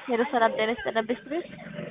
ሄሎ ሰላም ጤና ይስጥልን ቤስት ቤት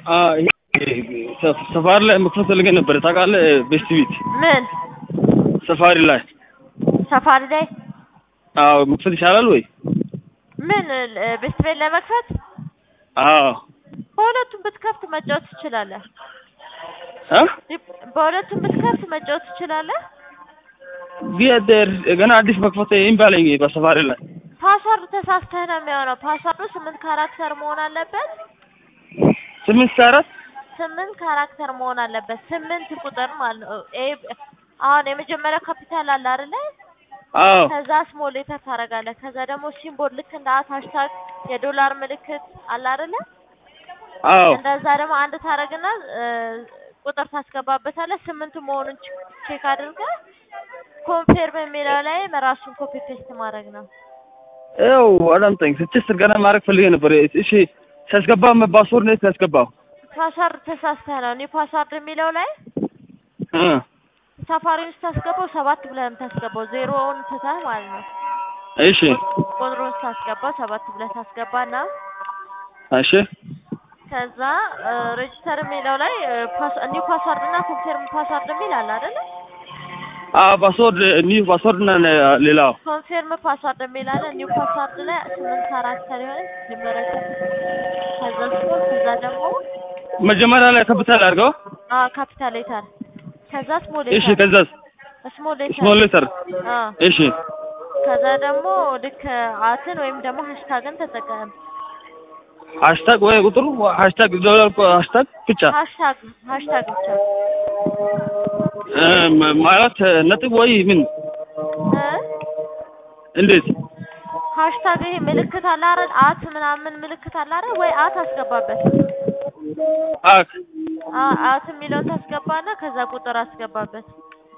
ሰፋሪ ላይ መክፈት ፈልጌ ነበር ታውቃለህ? ቤስት ቤት ምን ሰፋሪ ላይ ሰፋሪ ላይ አዎ መክፈት ይቻላል ወይ? ምን ቤስት ቤት ለመክፈት አዎ በሁለቱም ብትከፍት መጫወት ትችላለህ። እ በሁለቱም ብትከፍት መጫወት ትችላለህ። ቢያደር ገና አዲስ መክፈት እምቢ አለኝ በሰፋሪ ላይ ፓስዋርድ ተሳስተህ ነው የሚሆነው። ፓስዋርዱ ስምንት ካራክተር መሆን አለበት። ስምንት ከአራት ስምንት ካራክተር መሆን አለበት። ስምንት ቁጥር ማለት ነው። ኤ አሁን የመጀመሪያው ካፒታል አለ አይደለ? አዎ ከዛ ስሞል ሌተር ታደርጋለህ። ከዛ ደግሞ ሲምቦል ልክ እንደ አት ሃሽታግ የዶላር ምልክት አለ አይደለ? አዎ እንደዛ ደግሞ አንድ ታደርግና ቁጥር ታስገባበታለህ። ስምንት መሆኑን ቼክ አድርገህ ኮንፌርም የሚለው ላይ ራሱን ኮፒ ፔስት ማድረግ ነው። ያው አዳምጠኝ ስድስት ገና ማድረግ ፈልጌ ነበር። እሺ ሲያስገባ ፓስወርድ ነው ሲያስገባው ፓስዋርድ ተሳስተህ ነው። እኔ ፓስዋርድ የሚለው ላይ እ ሳፋሪውን ስታስገባው ሰባት ብለህ ነው የምታስገባው። ዜሮውን ትተህ ማለት ነው። እሺ ቁጥሩን ስታስገባው ሰባት ብለህ ታስገባና እሺ ከዛ ሬጅስተር የሚለው ላይ ኒው ፓስዋርድ እና ኮንፌርም ፓስዋርድ የሚል አለ አይደለ? አዎ ፓስወርድ ኒው ፓስወርድ እና ሌላው ኮንፌርም ፓስዋርድ የሚል አለ። ኒው ፓስዋርድ ላይ ስምንት ካራክተር የሆነ ሊመረጥ ከዛ ስሞል ከዛ ደግሞ መጀመሪያ ላይ ካፒታል አድርገው አ ካፒታል ሌተር ከዛ ስሞል እሺ ሌተር ከዛስ ስሞል ሌተር ስሞል ሌተር አ እሺ ከዛ ደግሞ ልክ አትን ወይም ደግሞ ሃሽታግን ተጠቀም። ሃሽታግ ወይ ቁጥሩ ሃሽታግ ዶላር ሃሽታግ ብቻ ሃሽታግ ሃሽታግ ብቻ እ ማለት ነጥብ ወይ ምን እ እንዴት ሃሽታግ ይሄ ምልክት አለ አይደል? አት ምናምን ምልክት አለ አይደል? ወይ አት አስገባበት። አክ አ አት የሚለውን ታስገባና ከዛ ቁጥር አስገባበት።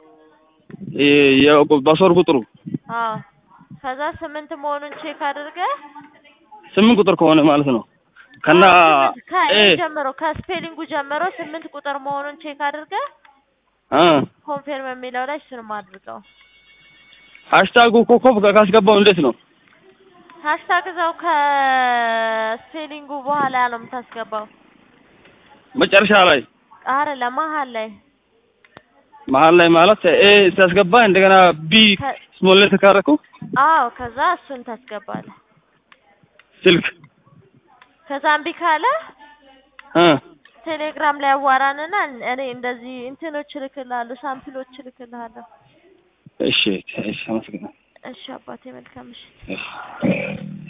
የፓስወርድ ቁጥሩ አዎ ከዛ ስምንት መሆኑን ቼክ አድርገህ ስምንት ቁጥር ከሆነ ማለት ነው ከና ከኤ ኤ ጀምሮ ከስፔሊንጉ ጀምሮ ስምንት ቁጥር መሆኑን ቼክ አድርገህ እ ኮንፌርም የሚለው ላይ እሱንም አድርገው። ሃሽታጉ ኮከብ ካስገባው እንዴት ነው? ሃሽታግ እዛው ከስፔሊንጉ በኋላ ነው የምታስገባው። መጨረሻ ላይ አይደለም መሀል ላይ መሀል ላይ ማለት ኤ ሲያስገባ እንደገና ቢ ከ- ስሞል ሌተር ካደረኩ አዎ ከዛ እሱን ታስገባለህ። ስልክ ከዛ እምቢ ካለ እ ቴሌግራም ላይ አዋራንና እኔ እንደዚህ እንትኖች እልክልሃለሁ፣ ሳምፕሎች እልክልሃለሁ። እሺ እሺ አመሰግናለሁ እሺ አባቴ መልካም ምሽት። እሺ